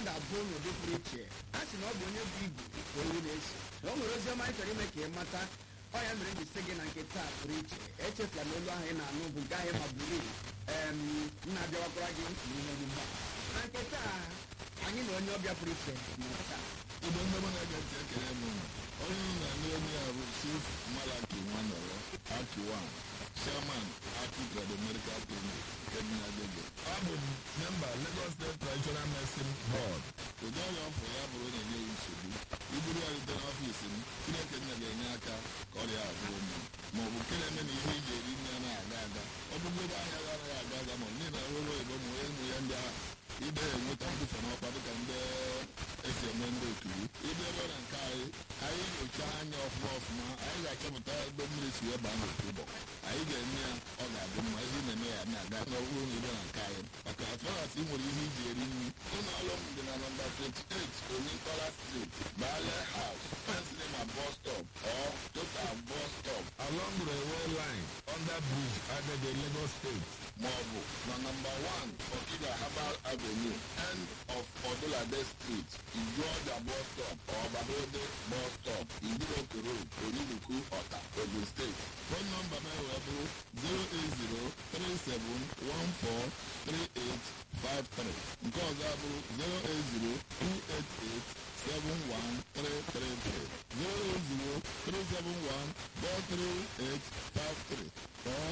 ga-abụ n'ụdị pụrụ iche a sị na ọ bụ onye bụ igbo ka owu na-esi na o nwere ozi ọma anyị chọrọ ime ka ị mata ọ ya mere ji sị gị na nke taa pụrụ iche echefula na olu ahụ ị na-anụ bụ nke ahụ ma buru em na-abịawakwara gị n'ihe dị mgba na nke taa anyị na onye ọbịa pụrụ iche nọ taa igbe ndị mụ na-ege ntị ekele m onye unu na-anụ onye a bụ chief malaki nwanọrọ akiwan chairman aki trado medical clinic nke dị na agege abụ m memba lagos state traditional medicine board ụdị ọrịa ọfụ ya bụrụ na-enye ya nsogbu iburu ya rute n'ọfiisi m chineke nna ga-enye aka ka ọrịa a bụrụ mma ma ọ bụ nke na-eme na ihe iji eri nri anaghị aga aga ọ bụgodo ahịa ya anaghị aga aga ma ọ bụ niile ọrụ oyibo ma onye ụmụ ya ndị agha ide enweta mbufe n'ọkwa dịka ndị esi eme ndị otu ibe ebe na nke anyị anyị nyochaa anya ọfụma ọfụma anyị ga-achọpụta ebe mmiri si wee baa n'otu ụbọ anyị ga-eme ya ọ ga-adị mma ezi na-eme ya na-aga n'ọhụrụ na ibe na nke anyị maka atụrasị ị nwere ihe iji eri nri ụlọ ọrụ m dị na nọmba 28 onyentola street bale house pensilema bus stop or total bus stop along railway line under bridge agege lagos state maọbụ na nọmba 1 okija herbal avenue end of odulade street ijuọja bus stop or babode bus stop idiroko road oniruku ọta ogun steeti fon nọmba m wee bụrụ 08037143853 nke ọzọ abụrụ 08028871333 08037143853 or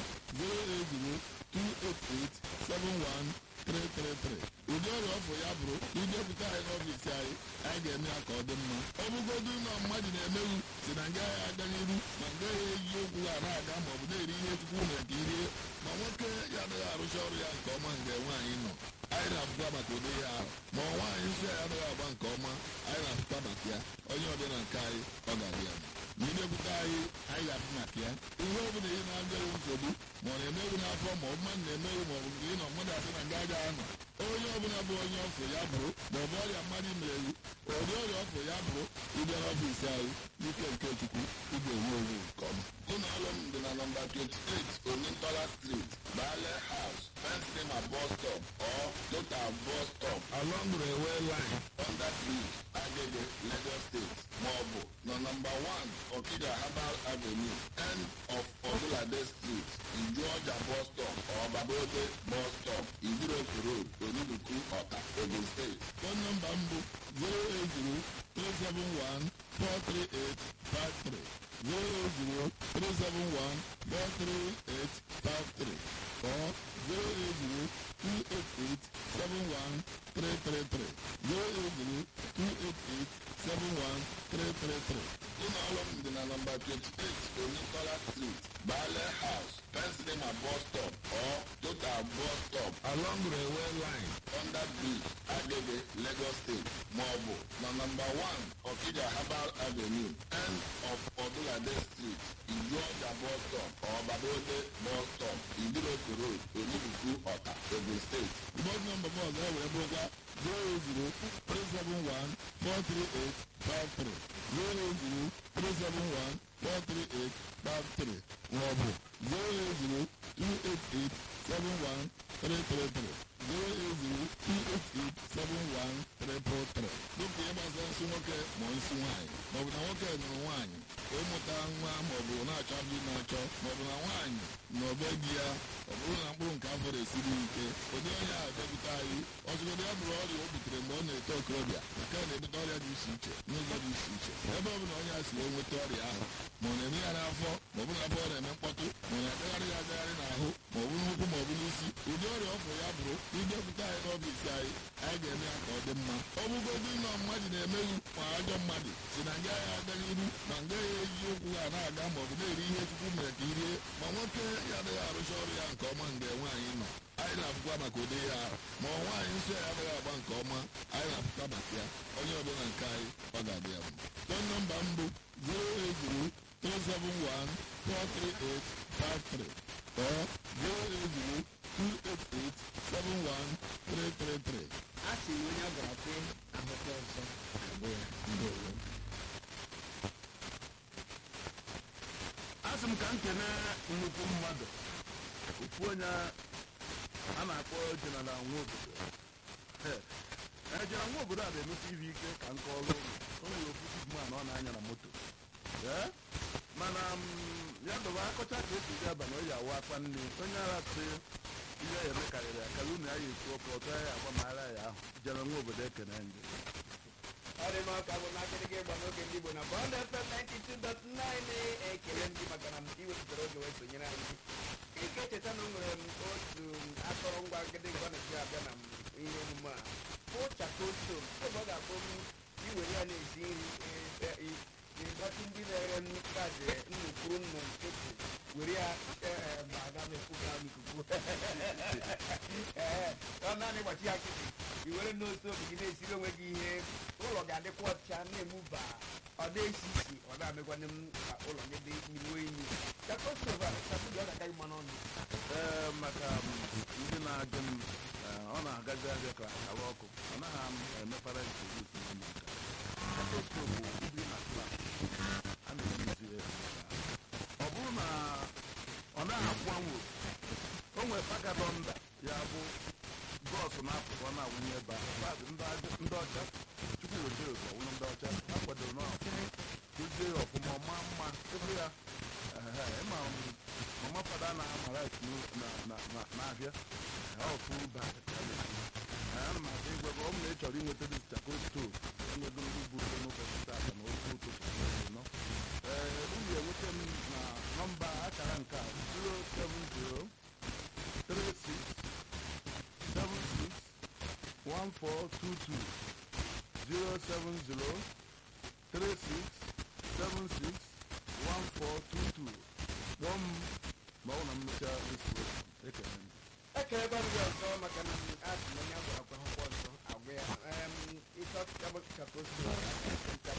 08028871333 ụdị ọrịa ọfụ ya bụrụ idepụta anyị n'ọfiisi anyị anyị ga-eme ya ka ọ dị mma ọ bụgodu na mmadụ na-emewu si na nga ya aga n'iru ma nga ya eji okwu ha na-aga ma ọ bụ na-eri ihe chukwu mere ka irie ma nwoke ya anaghị arụcha ọrụ ya nke ọma mgbe nwaanyị nọ anyị na-apụta maka ụdị ya ahụ ma ọ nwaanyị nsọ ya anaghị agba nke ọma anyị na-apụta maka ya onye ọbịa na nke anyị ọ ga-adị ya mma ma idepụta anyị anyị ga-abụ maka ya ihe ọ bụla ihe na-abịaghị nsogbu ma ọ na-emeghị n'afọ ma ọ bụ mmadụ na-emeghị ma ọ bụ nke ị nọ mmadụ asị na nga agaghị anọ onye ọbụla bụ onye ọfụ ya bụrụ ma ọ bụ ọrịa mmadụ merewu ụdị ọrịa ọfụ ya bụrụ ịbịa n'ọfiisi anyị n'ike nke chukwu ị ga-enwe onwe nke ọma ụlọ ọrụ m dị na nọmba 28 onyentola street bale house pensilema bus stop or total bus stop along railway line under bridge agege lagos state maọbụ na nọmba 1 okija herbal avenue end of odulade street ijuọja bus stop or babode bus stop idiroko road oniduku ọta ogun steeti fon nọmba m bụ 08037143853 08037143853 or 08028871333 08028871333 ụlọ ọrụ m dị na nọmba 28 onyentola street bale house pensilema bus stop or total bus stop along railway line under bridge agege lagos state maọbụ na nọmba 1 okija herbal avenue end of odulade street ijuọja bus stop or babode bus stop idiroko road onibuku ọta ogun steeti bọd nọmba m ọzọ wee bụrụkwa 00371 08037143853 maọbụ 08028871333 dịka ihe gbasara nsị nwoke ma nsị nwaanyị maọbụ na nwoke nụrụ nwaanyị ịmụta nwa maọbụ na-achọ ndị na-achọ maọbụ na nwaanyị na ọbe di ya ọ bụrụ na mkpụrụ nke afọ na-esiri ike ụdị onye ahụ dọkịta anyị ọzụgodo ya bụrụ ọrịa o butere mgbe ọ na-eto okorobịa nke a na-ebute ọrịa dị iche iche n'ụzọ dị iche iche ebe ọ bụla onye a si wee nweta ọrịa ahụ ma ọ na-eme ya n'afọ ma ọ bụ na afọ ọ na-eme mkpọtụ ma ọ na-agagharị ya agagharị n'ahụ ma ọ bụ n'ụkwụ ma ọ bụ n'isi ụdị ọrịa ọfụ ya bụrụ idepụta anyị n'ọfiisi anyị anyị ga-eme ya ka ọ dị mma ọ bụgodu nọ mmadụ na-emeghị ma ajọ mmadụ si na nga ya aga n'iru ma nga ya eji ụkwụ ha na-aga ma ọ bụ na-eri ihe chukwu mere ka irie ma nwoke ya adịghị arụcha ọrụ ya nke ọma mgbe nwaanyị nọ anyị na-afụkwa maka ụdị ya ahụ ma ọ nwaanyị nsọ ya adịghị agba nke ọma anyị na-afụkwa maka ya onye ọbụla nke anyị ọ ga-adị ya mma fon nọmba m bụ 08037143853 or 08028871333 a sị na onye a gwara kwe ahụkwa ọzọ agwụ ya ndewo asị m ka m kene nnukwu mmadụ ofu onye a na-akpọ jeneral nwobodo ejere nwa obodo a na-emesi ibe ike ka nke ọrụ ụlọ o nwere ofu sigman ọ na-anya na moto ee mana m, ya dọba akọcha ka esi ji aba na o ji awa akpa nne onye ara sị ihe ya eme karịrị akara unu ya ya ekwu ọkụ ọtọ ya ya agbamara ya ahụ jere nwa obodo ekene ndị ọ dị mma ka bụ na akịrịga ịgba n'oge ndị Igbo na Bond FM 92.9 ekele ndị maka na iwepụtara oge wee sonyere anyị ike echeta na o nwere m otu akọrọngwa gịdịgba na-eji abịa na m ihe omume a bụ chakosto ebe ọ ga-abụ m iwere ya na-esi nri ịgbatị ndị na-ere m kaadị nnukwu nnu efu were ya ee ma aga m ekwu ga n'ikuku ee ọ naanị gbachi ya nkịtị i were n'otu obi gị na-esiri onwe gị ihe ụlọ ga-adịkwa ọcha na-emuba ọ na-esi isi ọ na-amịkwanye m ka ụlọ gị dị iwe imi chakostova chakudi ọ ga-akaghị mmanụ ọnụ ee maka m, ndị na-ajụ m ee, ọ na-agazi abịa ka awa ọkụ ọ naghị m emepara introduce na ụmụaka stetoskop bụ ibi na klas a na-ejizi ya ọ bụrụ na ọ naghị akwụ anwụ o nwere pagadonda ya bụ bọọsụ na-apụta ọ na-awụnye ebe ahụ Paadị ndị ajọ- ndị ọcha chukwu weta otu ọwụlụ ndị ọcha ha kwadoro na kụzie ya ọfụma ọma mma ebe ya ehe, ịma m, mama fada na-ama right n'ahịa ofu ba ana m aga igwe gị ọ bụ na ị chọrọ inweta dị chako stov enwego ndị bụ ute n'ụbọchị taata na ofe ụtụtụ nọ ee unu enweta m na nọmba akara nke a 070 36 76 1422 070 36 76 1422 kpọọ m ma ọ na mmechaa esi ekele m ekelekwa m gị ọzọ maka na asị m onye agwara kwa akwụkwọ ọzọ agwa ya ịchọta chakostova